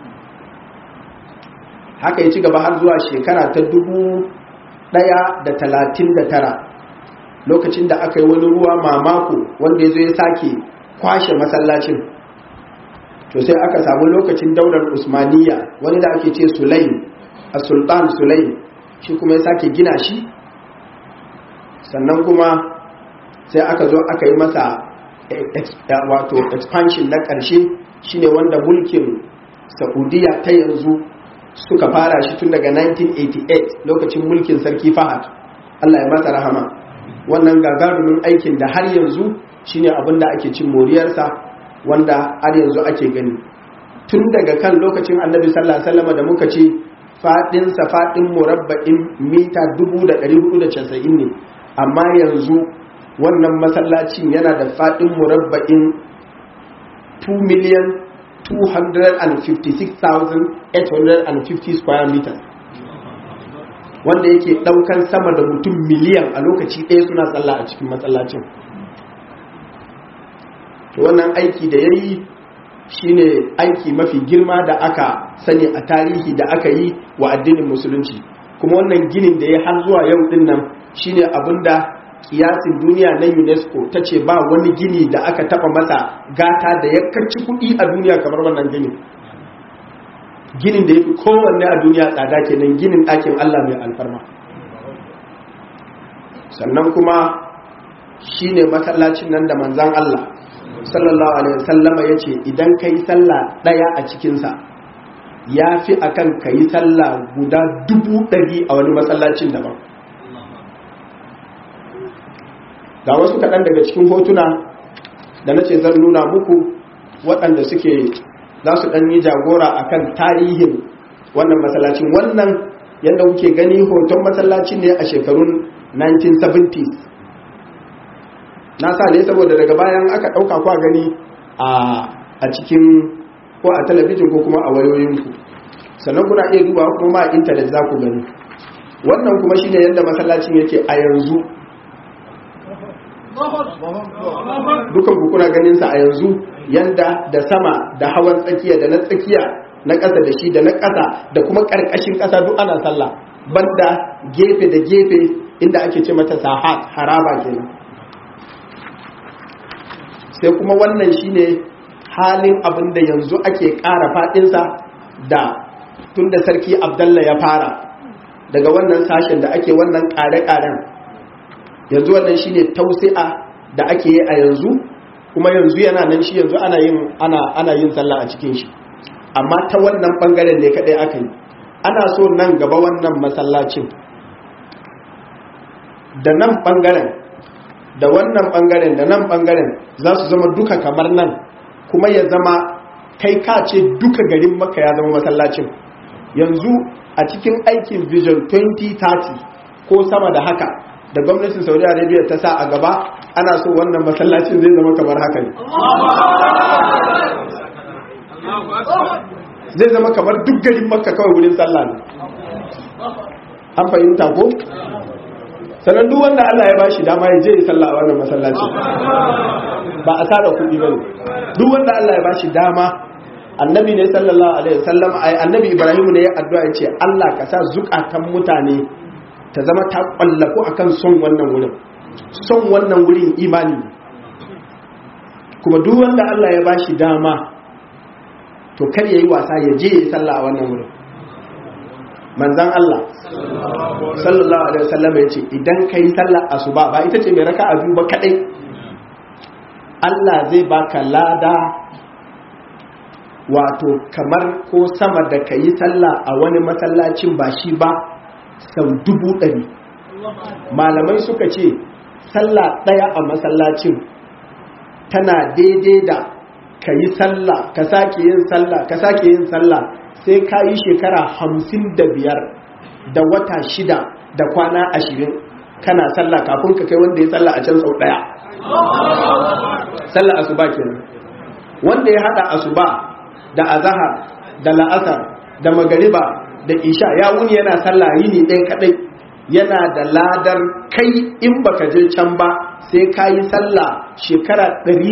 [SPEAKER 1] haka ya ci gaba har zuwa shekara ta dubu ɗaya da talatin da tara lokacin da aka yi wani ruwa mamako wanda ya zo ya sake kwashe masallacin to sai aka samu lokacin daular usmaniya wani da ake ce sulaim a sultan sulaim shi kuma ya sake gina shi sannan kuma sai aka zo aka yi masa wato expansion na ƙarshe shine wanda mulkin saudiya ta yanzu suka fara shi tun daga 1988 lokacin mulkin sarki fahad allah ya masa rahama wannan gagarumin aikin da har yanzu shine abin da ake cin moriyarsa wanda har yanzu ake gani tun daga kan lokacin annabi sallallahu alaihi wasallam da muka ce fadinsa fadin murabba'in mita 1490 ne amma yanzu wannan masallacin yana da fadin murabba'in 2 million 256,850 square meters wanda yake daukan sama da mutum miliyan a lokaci ɗaya suna tsalla a cikin matsalacin to wannan aiki da ya yi shine aiki mafi girma da aka sani a tarihi da aka yi wa addinin musulunci kuma wannan ginin da ya har zuwa yau din nan shine abinda kiyasin duniya na unesco ta ce ba wani gini da aka taba masa gata da ya kacci kuɗi a duniya kamar wannan ginin ginin da ya fi kowanne a duniya tsada kenan ginin ɗakin allah mai alfarma sannan kuma shine masallacin nan da manzan allah sallallahu alaihi wasallama ya ce idan ka yi sallah ɗaya a cikinsa ya fi akan ka yi sallah guda dubu ɗari a wani masallacin daban ga wasu kaɗan daga cikin hotuna da na ce zan nuna muku waɗanda suke za su ɗan yi jagora a kan tarihin wannan masallacin wannan yadda kuke gani hoton masallacin ne a shekarun 1970s na sa ne saboda daga bayan aka ɗauka kwa gani a cikin ko a talabijin ko kuma a wayoyinku sannan kuna iya duba kuma a intanet za ku gani wannan kuma shine yadda masallacin yake a yanzu dukan ku kuna ganin sa a yanzu yanda da sama da hawan tsakiya da na tsakiya na ƙasa da shi da na ƙasa da kuma ƙarƙashin ƙasa duk ana sallah banda gefe da gefe inda ake ce mata sahat haraba kenan sai kuma wannan shine halin abin da yanzu ake ƙara faɗinsa da tun da sarki abdallah ya fara daga wannan sashen da ake wannan ƙare-ƙaren yanzu wannan shine tausi'a da ake yi a yanzu kuma yanzu yana nan shi yanzu ana yin ana ana yin sallah a cikin shi amma ta wannan bangaren ne kadai aka yi ana so nan gaba wannan masallacin da nan bangaren da wannan bangaren da nan bangaren za su zama duka kamar nan kuma ya zama kai ka ce duka garin maka ya zama masallacin yanzu a cikin aikin vision 2030 ko sama da haka da gwamnatin saudi arabia ta sa a gaba ana so wannan masallacin zai zama kamar haka ne zai zama kamar duk garin makka kawai wurin sallah ne an fahimta ko sannan duk wanda Allah ya bashi dama ya je ya sallah a wannan masallaci ba a tsara kuɗi ba ne duk wanda Allah ya bashi dama annabi ne sallallahu alaihi wasallam ai annabi ibrahim ne ya addu'a ya ce Allah ka sa zukatan mutane ta zama ta kwallafu akan son wannan wurin son wannan wurin imani kuma duk wanda Allah ya bashi dama to kar yayi wasa ya je ya sallah a wannan wurin manzan Allah sallallahu alaihi wasallam ya ce idan kai sallar asuba ba ita ce mai raka'a biyu ba kadai Allah zai baka lada wato kamar ko sama da kayi sallah a wani masallacin ba shi ba sau dubu ɗari malamai suka ce sallah ɗaya a masallacin tana daidai da ka yi sallah ka sake yin sallah ka sake yin sallah sai ka yi shekara hamsin da biyar da wata shida da kwana ashirin kana sallah kafin ka kai wanda ya sallah a can sau ɗaya sallah asuba kenan wanda ya hada asuba da azahar da la'asar da magariba da isha ya wuni yana sallah yini ɗaya kaɗai yana da ladar kai in baka je can ba sai ka yi sallah shekara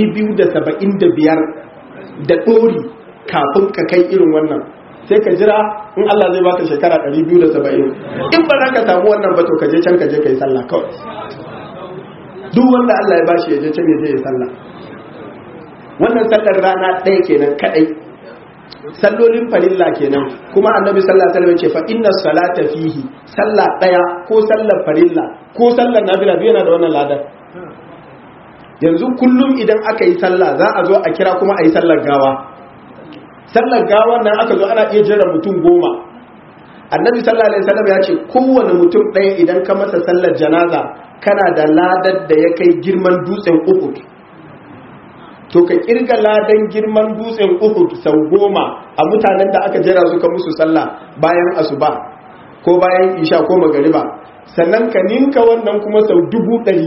[SPEAKER 1] 275 da ɗori kafin ka kai irin wannan sai ka jira in Allah zai baka shekara 270 in ba za ka samu wannan ba to ka je can ka je ka yi sallah kawai duk wanda Allah ya bashi ya je can ya je ya sallah wannan sallar rana ɗaya kenan kadai sallolin farilla kenan kuma annabi sallallahu alaihi wasallam ce fa inna salata fihi sallah daya ko sallar farilla ko sallar nafila yana da wannan ladar yanzu kullum idan aka yi sallah za a zo a kira kuma a yi sallar gawa sallar gawa nan aka zo ana iya jira mutum goma annabi sallallahu alaihi wasallam ya ce kowane mutum ɗaya idan ka masa sallar janaza kana da ladar da ya kai girman dutsen uhud to ka kirga ladan girman dutsen uhud sau goma a mutanen da aka jira suka musu sallah bayan asuba ko bayan isha ko magariba sannan ka ninka wannan kuma sau dubu ɗari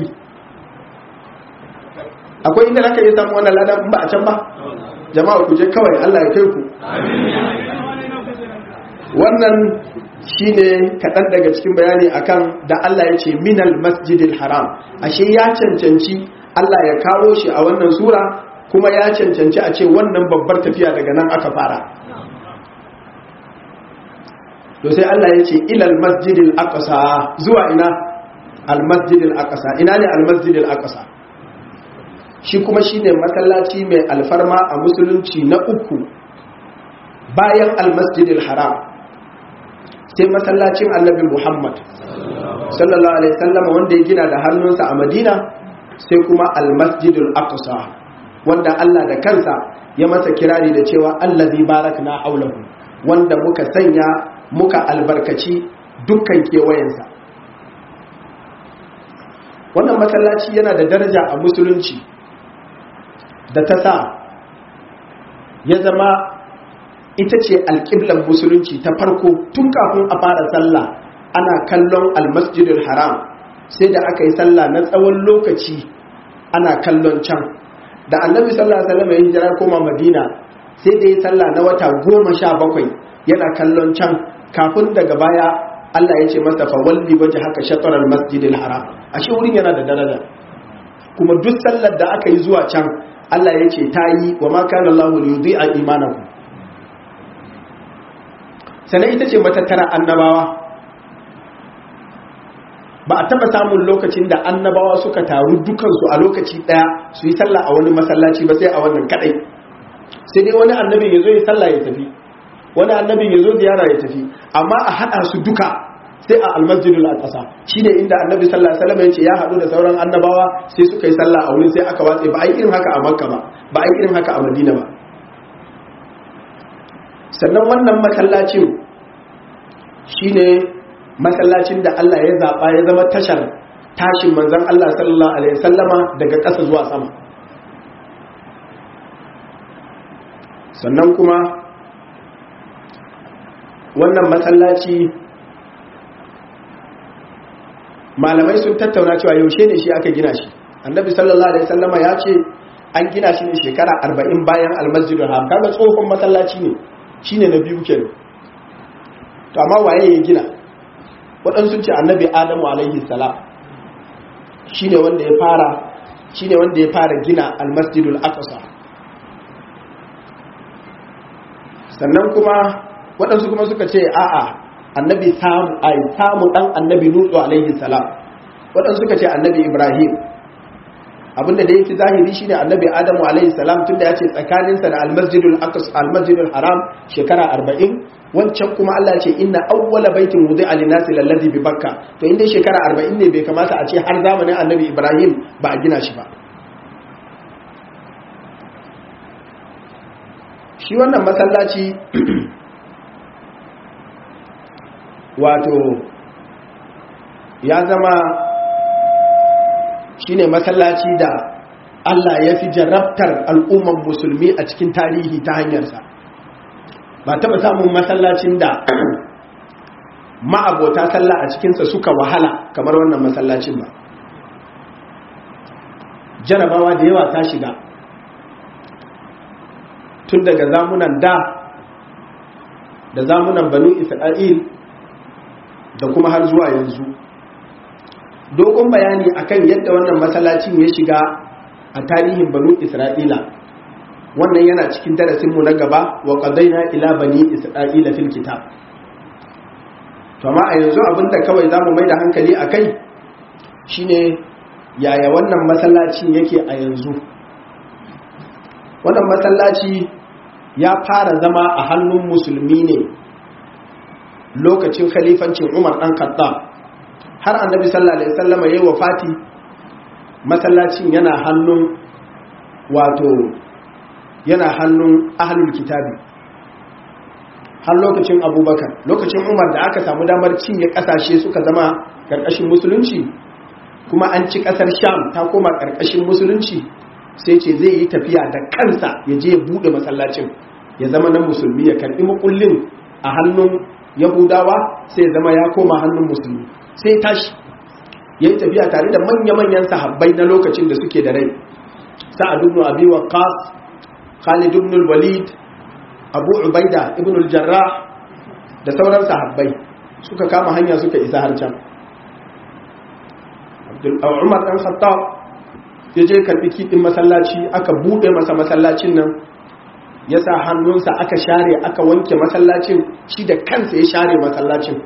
[SPEAKER 1] akwai inda aka yi samu wannan ladan ba a can ba jama'a ku je kawai allah ya kai ku wannan shine kaɗan daga cikin bayani akan da allah ya ce minal masjidil haram ashe ya cancanci allah ya kawo shi a wannan sura kuma ya cancanci a ce wannan babbar tafiya daga nan aka fara to sai Allah ya ce ilal masjidil aqsa zuwa ina al masjidil aqsa ina ne al masjidil aqsa shi kuma shine masallaci mai alfarma a musulunci na uku bayan al masjidil haram sai masallacin annabi Muhammad sallallahu alaihi wasallam wanda ya gina da hannunsa a Madina sai kuma al masjidil aqsa wanda Allah da kansa ya masa kirari da cewa allazi barakna aulahu wanda muka sanya muka albarkaci dukkan kewayensa wannan masallaci yana da daraja a musulunci da ta sa ya zama ita ce alƙiblar musulunci ta farko tun kafin a fara sallah ana kallon almasjidul haram sai da aka yi sallah na tsawon lokaci ana kallon can da annabi sallallahu alaihi wasallam ya hijira koma madina sai da ya sallah na wata goma sha bakwai yana kallon can kafin daga baya Allah ya ce masa fa walli waje haka shatarar masjidil haram ashe wurin yana da daraja kuma duk sallar da aka yi zuwa can Allah ya ce ta yi wa ma kana Allah yudhi'a imanakum sannan ita ce matattara annabawa ba a taba samun lokacin da annabawa suka taru dukansu a lokaci daya su yi sallah a wani masallaci ba sai a wannan kadai sai dai wani annabin ya zo ya sallah ya tafi wani annabin ya zo ziyara ya tafi amma a hada su duka sai a almasjidul aqsa shine inda annabi sallallahu alaihi wasallam ya ce ya hadu da sauran annabawa sai suka yi sallah a wurin sai aka watse ba ai irin haka a makka ba ba ai irin haka a madina ba sannan wannan masallacin shine masallacin da Allah ya zaɓa ya zama tashar tashin manzan Allah sallallahu Alaihi wasallama daga ƙasa zuwa sama sannan kuma wannan masallaci malamai sun tattauna cewa yaushe ne shi aka gina shi annabi sallallahu Alaihi wasallama ya ce an gina shi ne shekara arba'in bayan almasjidul haram kaga tsohon masallaci ne shine na biyu kenan to amma waye ya gina waɗansu ce annabi adamu alaihi salam shi ne wanda ya fara shi ne wanda ya fara gina almasjidul aqsa sannan kuma waɗansu kuma suka ce a'a annabi samu ai samu dan annabi nutu alaihi salam waɗansu suka ce annabi ibrahim abinda da yake zahiri shine annabi adamu alaihi salam tunda ya ce tsakaninsa da almasjidul aqsa almasjidul haram shekara 40 wancan kuma Allah ce inna awwala baitin wudi'a lin-nasi lalladhi bi bakka to inda shekara 40 ne bai kamata a ce har zamanin annabi ibrahim ba a gina shi ba shi wannan masallaci wato ya zama shine masallaci da Allah ya fi jarabtar al'umman musulmi a cikin tarihi ta hanyarsa ba taɓa samun masallacin da ma'abota sallah a cikinsa suka wahala kamar wannan masallacin ba jarabawa da yawa ta shiga tun daga zamunan da da zamunan banu isra'il da kuma har zuwa yanzu dogon bayani akan yadda wannan masallacin ya shiga a tarihin banu isra'ila wannan yana cikin darasinmu na gaba wa qadaina ila bani isra'ila fil kitab to amma a yanzu abinda kawai zamu mai da hankali akai shine yaya wannan masallacin yake a yanzu wannan masallaci ya fara zama a hannun musulmi ne lokacin khalifancin Umar dan Khattab har annabi sallallahu alaihi wasallam yayi wafati masallacin yana hannun wato yana hannun ahlul kitabi har lokacin Abubakar lokacin Umar da aka samu damar cinye kasashe suka zama karkashin musulunci kuma an ci kasar Sham ta koma karkashin musulunci sai ce zai yi tafiya da kansa ya je ya bude masallacin ya zama na musulmi ya karbi makullin a hannun yahudawa sai ya zama ya koma hannun musulmi sai tashi ya yi tafiya tare da manya-manyan sahabbai na lokacin da suke da rai sa'ad ibn abi waqqas khalid ibn walid abu ubaida ibn al-jarrah da sauran sahabbai suka kama hanya suka isa har can umar dan khattab ya je karbi kidin masallaci aka bude masa masallacin nan ya sa hannunsa aka share aka wanke masallacin shi da kansa ya share masallacin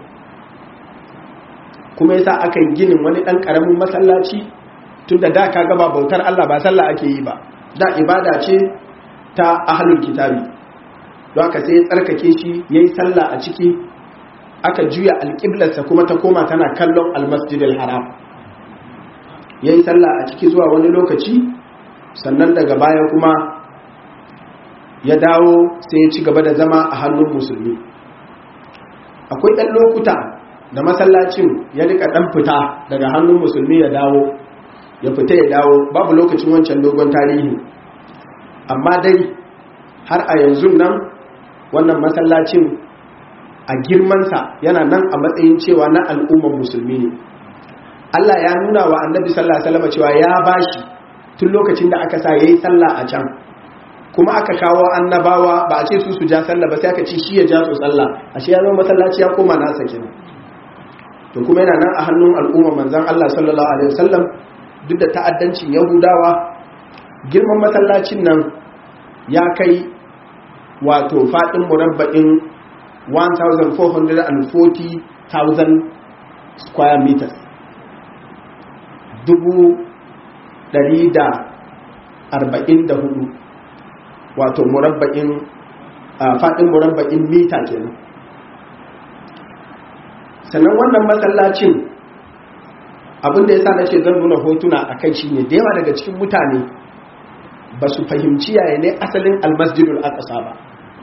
[SPEAKER 1] kuma ya sa aka yi ginin wani ɗan ƙaramin masallaci tun da da ka gaba bautar Allah ba sallah ake yi ba da ibada ce ta ahalul kitabi don aka sai ya tsarkake shi ya yi sallah a ciki aka juya alƙiblarsa kuma ta koma tana kallon almasjidil haram ya yi sallah a ciki zuwa wani lokaci sannan daga baya kuma ya dawo sai ya ci gaba da zama a hannun musulmi akwai ɗan lokuta da masallacin ya rika ɗan fita daga hannun musulmi ya dawo ya fita ya dawo babu lokacin wancan dogon tarihi amma dai har a yanzu nan wannan masallacin a girmansa yana nan a matsayin cewa na al'ummar musulmi ne Allah ya nuna wa annabi sallallahu alaihi wasallam cewa ya bashi tun lokacin da aka sa yayi sallah a can kuma aka kawo annabawa ba a ce su su ja sallah ba sai aka ce shi ya ja su sallah ashe ya zama masallaci ya koma nasa kenan to kuma yana nan a hannun al'umma manzon Allah sallallahu alaihi wasallam duk da ta'addancin Yahudawa girman masallacin nan ya kai wato fadin murabba'in 1440,000 square meters dubu ɗari da arba'in da hudu wato murabba'in faɗin murabba'in mita kenan sannan wannan masallacin abinda ya sa na ce zan nuna hotuna a kai shi ne da yawa daga cikin mutane ba su fahimci yaya ne asalin almasjidul aqsa ba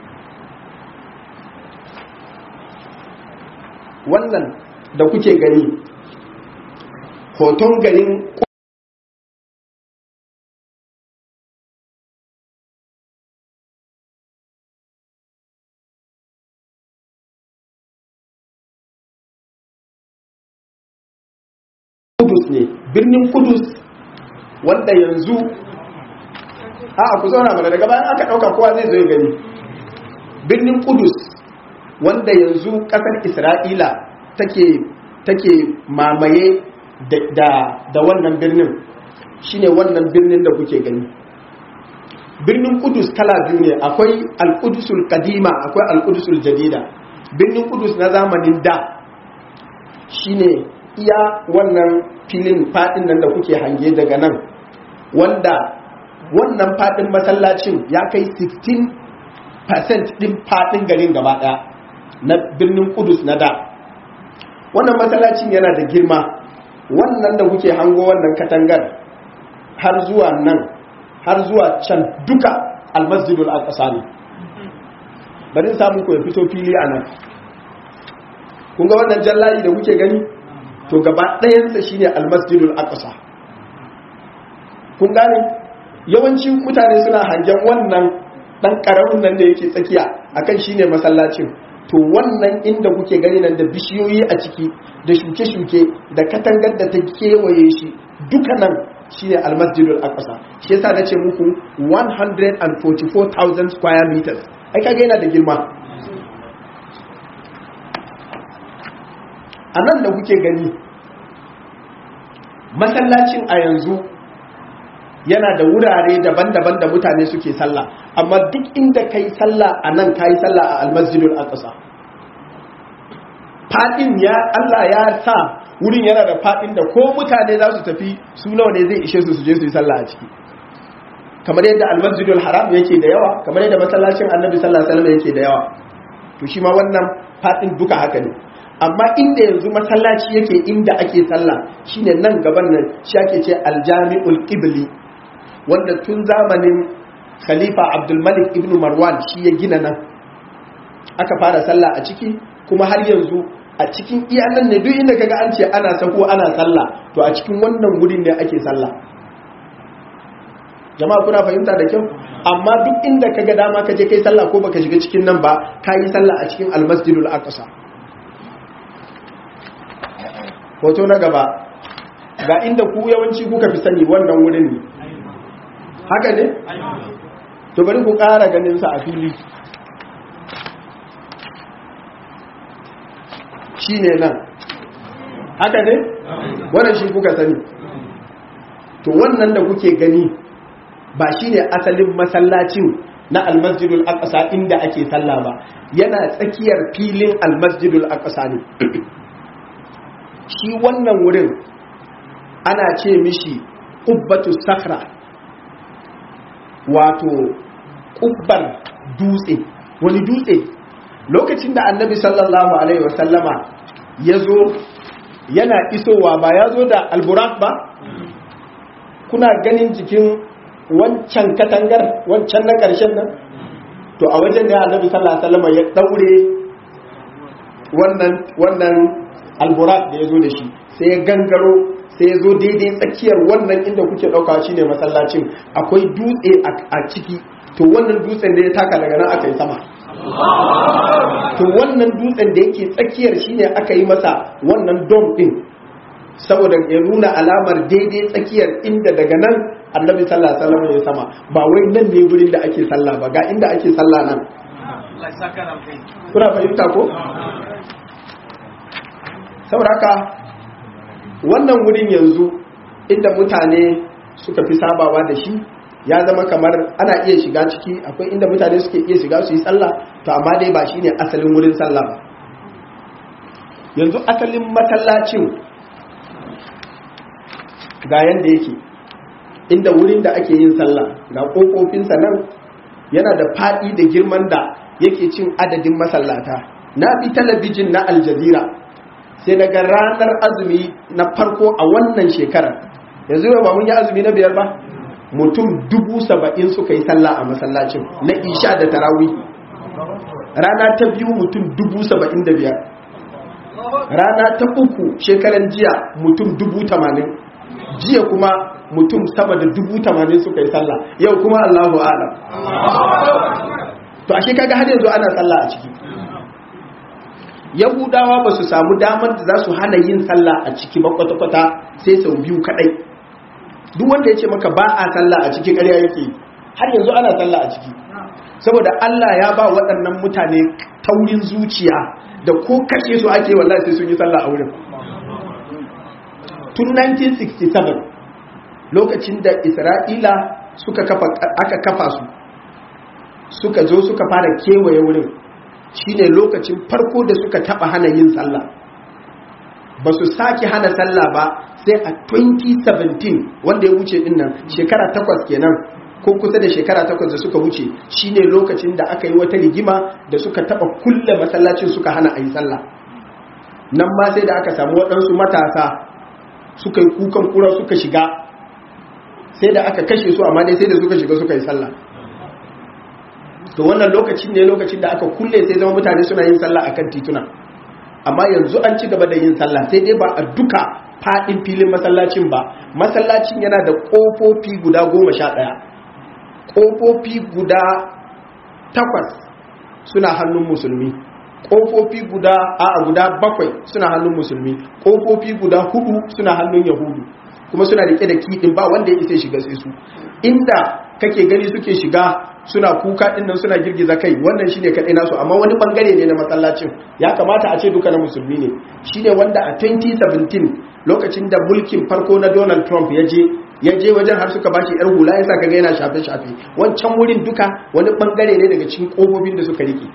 [SPEAKER 1] wannan da kuke gani hoton garin kudus ne birnin kudus wanda yanzu a ku zauna mana daga bayan aka ɗauka kowa zai zo ya gani birnin kudus wanda yanzu ƙasar isra'ila take mamaye da wannan birnin shine wannan birnin da kuke gani birnin kudus kala biyu ne akwai alkudusul kadima akwai alkudusul jadida birnin kudus na zamanin da shine iya wannan filin fadin nan da kuke hange daga nan wanda wannan fadin masallacin ya kai 16% din fadin garin gaba daya na birnin kudus na da wannan masallacin yana da girma wannan da kuke hango wannan katangar har zuwa nan har zuwa can duka almasjidul aqsa ne bari samu ku ya fito fili a nan kun ga wannan jallayi da kuke gani to gaba ɗayansa shine almasjidul aqsa kun gane yawancin mutane suna hangen wannan dan karamin nan da yake tsakiya akan shine masallacin to wannan inda kuke gani nan da bishiyoyi a ciki da shuke-shuke da katangar da ta kewaye shi duka nan shine almasjidul aqsa shi yasa nace muku 144,000 square meters ai kage yana da girma a nan da kuke gani masallacin a yanzu yana da wurare daban-daban da mutane suke sallah amma duk inda kai sallah a nan kai sallah a almasjidul aqsa fadin ya Allah ya sa wurin yana da fadin da ko mutane za su tafi su nawa ne zai ishe su su je su yi sallah a ciki kamar yadda almasjidul haram yake da yawa kamar yadda masallacin annabi sallallahu alaihi wasallam yake da yawa to shi ma wannan fadin duka haka ne amma inda yanzu masallaci yake inda ake sallah shine nan gaban nan shi ake ce aljami'ul qibli wanda tun zamanin khalifa abdul malik ibn marwan shi ya gina nan aka fara sallah a ciki kuma har yanzu a cikin iyanan ne duk inda kaga an ce ana sako ana sallah to a cikin wannan wurin ne ake sallah jama'a kuna fahimta da kyau amma duk inda kaga dama ka je kai sallah ko baka shiga cikin nan ba ka yi sallah a cikin almasjidul aqsa hoto na gaba ga inda ku yawanci kuka fi sani wannan wurin ne haka ne to bari ku ƙara ganin sa a fili shi ne nan haka ne wannan shi kuka sani to wannan da kuke gani ba shi ne asalin masallacin na almasjidul aqsa inda ake sallah ba yana tsakiyar filin almasjidul aqsa ne shi wannan wurin ana ce mishi ubbatu sakra wato kubbar dutse wani dutse lokacin da annabi sallallahu alaihi wasallama ya zo yana isowa ba ya zo da alburak ba kuna ganin jikin wancan katangar wancan na ƙarshen nan to a wajen da annabi sallallahu alaihi wasallama ya daure wannan wannan alburak da ya zo da shi sai ya gangaro sai ya zo daidai tsakiyar wannan inda kuke ɗauka shi ne masallacin akwai dutse a ciki to wannan dutsen da ya taka daga nan aka yi sama to wannan dutsen da yake tsakiyar shi ne aka yi masa wannan dom ɗin saboda ya nuna alamar daidai tsakiyar inda daga nan annabi sallallahu alaihi wasallam ya sama ba wai nan ne wurin da ake sallah ba ga inda ake sallah nan kuna fahimta ko saboda haka wannan wurin yanzu inda mutane suka fi sabawa da shi ya zama kamar ana iya shiga ciki akwai inda mutane suke iya shiga su yi sallah to amma dai ba shine asalin wurin sallah ba yanzu asalin masallacin ga yanda yake inda wurin da ake yin sallah ga kofofinsa nan yana da faɗi da girman da yake cin adadin masallata na bi talabijin na aljazira sai daga ranar azumi na farko a wannan shekarar yanzu ba mun yi azumi na biyar ba mutum dubu saba'in suka yi sallah a masallacin na isha da tarawi rana ta biyu mutum dubu saba'in da biyar rana ta uku shekaran jiya mutum dubu tamanin jiya kuma mutum sama da dubu tamanin suka yi sallah yau kuma allahu alam to ashe kaga har yanzu ana sallah a ciki yahudawa ba su samu damar da za su hana yin sallah a ciki ba kwata-kwata sai sau biyu kadai duk wanda ya ce maka ba a sallah a ciki ƙarya yake har yanzu ana sallah a ciki saboda Allah ya ba waɗannan mutane taurin zuciya da ko kashe su ake wallahi sai sun yi sallah a wurin tun 1967 lokacin da Isra'ila suka kafa aka kafa su suka zo suka fara kewaye wurin shine lokacin farko da suka taba hana yin sallah ba su sake hana sallah ba sai a 2017 wanda ya wuce din nan shekara takwas kenan ko kusa da shekara takwas da suka wuce shine lokacin da aka yi wata rigima da suka taba kulle masallacin suka hana a yi sallah nan ma sai da aka samu waɗansu matasa suka yi kukan kura suka shiga sai da aka kashe su amma dai sai da suka shiga suka yi sallah to wannan lokacin ne lokacin da aka kulle sai zama mutane suna yin sallah akan tituna amma yanzu an ci gaba da yin sallah sai dai ba a duka fadin filin masallacin ba masallacin yana da kofofi guda goma sha ɗaya kofofi guda takwas suna hannun musulmi kofofi guda a guda bakwai suna hannun musulmi kofofi guda hudu suna hannun yahudu kuma suna rike da kiɗin ba wanda ya isa shiga sai su inda kake gani suke shiga suna kuka dinnan suna girgiza kai wannan shine kadai nasu amma wani bangare ne na masallacin ya kamata a ce duka na musulmi ne shine wanda a 2017 lokacin da mulkin farko na Donald Trump ya je ya je wajen har suka bashi yar hula yasa kaga yana shafe shafe wancan wurin duka wani bangare ne daga cikin kofofin da suka rike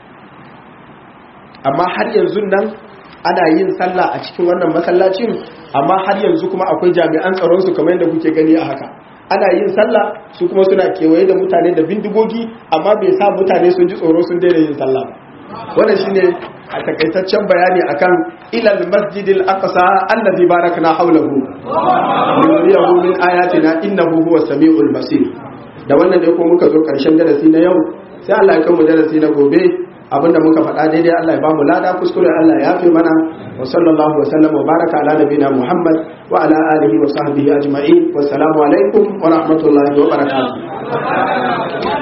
[SPEAKER 1] amma har yanzu nan ana yin sallah a cikin wannan masallacin amma har yanzu kuma akwai jami'an tsaron su kamar yadda kuke gani a haka ana yin sallah su kuma suna kewaye da mutane da bindigogi amma bai sa mutane sun ji tsoro sun daina yin sallah ba wannan shine a takaitaccen bayani akan ilal masjidil aqsa allazi barakna hawlahu liyuriyahu min ayatina innahu huwas samiul basir da wannan ne ko muka zo karshen darasi na yau sai Allah ya kai mu darasi na gobe abinda muka faɗa daidai Allah ya ba mu lada kuskure Allah ya yafe mana wa sallallahu wa sallam wa baraka ala nabina Muhammad wa ala alihi wa sahbihi ajma'in wassalamu alaikum wa rahmatullahi wa barakatuh